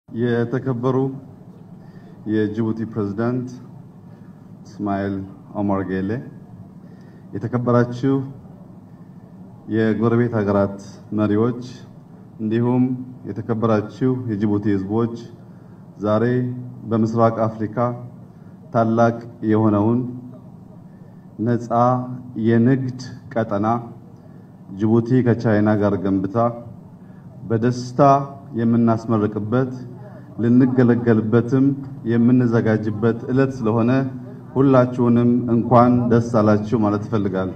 የተከበሩ የጅቡቲ ፕሬዝዳንት እስማኤል ኦማር ጌሌ፣ የተከበራችሁ የጎረቤት ሀገራት መሪዎች፣ እንዲሁም የተከበራችሁ የጅቡቲ ሕዝቦች ዛሬ በምስራቅ አፍሪካ ታላቅ የሆነውን ነፃ የንግድ ቀጠና ጅቡቲ ከቻይና ጋር ገንብታ በደስታ የምናስመርቅበት ልንገለገልበትም የምንዘጋጅበት ዕለት ስለሆነ ሁላችሁንም እንኳን ደስ አላችሁ ማለት እፈልጋለሁ።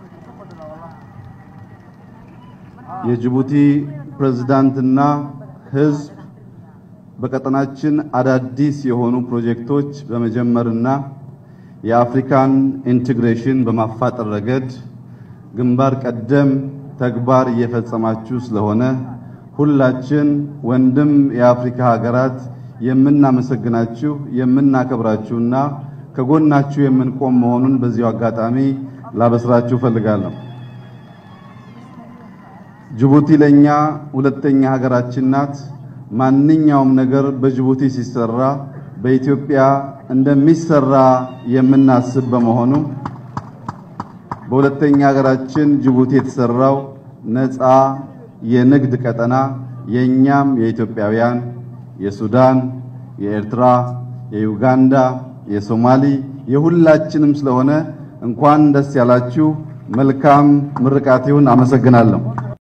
የጅቡቲ ፕሬዝዳንትና ሕዝብ በቀጠናችን አዳዲስ የሆኑ ፕሮጀክቶች በመጀመርና የአፍሪካን ኢንቴግሬሽን በማፋጠር ረገድ ግንባር ቀደም ተግባር እየፈጸማችሁ ስለሆነ ሁላችን ወንድም የአፍሪካ ሀገራት የምናመሰግናችሁ የምናከብራችሁና ከጎናችሁ የምንቆም መሆኑን በዚሁ አጋጣሚ ላበስራችሁ እፈልጋለሁ። ጅቡቲ ለኛ ሁለተኛ ሀገራችን ናት። ማንኛውም ነገር በጅቡቲ ሲሰራ በኢትዮጵያ እንደሚሰራ የምናስብ በመሆኑ በሁለተኛ ሀገራችን ጅቡቲ የተሰራው ነፃ የንግድ ቀጠና የኛም የኢትዮጵያውያን፣ የሱዳን፣ የኤርትራ፣ የዩጋንዳ፣ የሶማሊ የሁላችንም ስለሆነ እንኳን ደስ ያላችሁ። መልካም ምርቃት ይሁን። አመሰግናለሁ።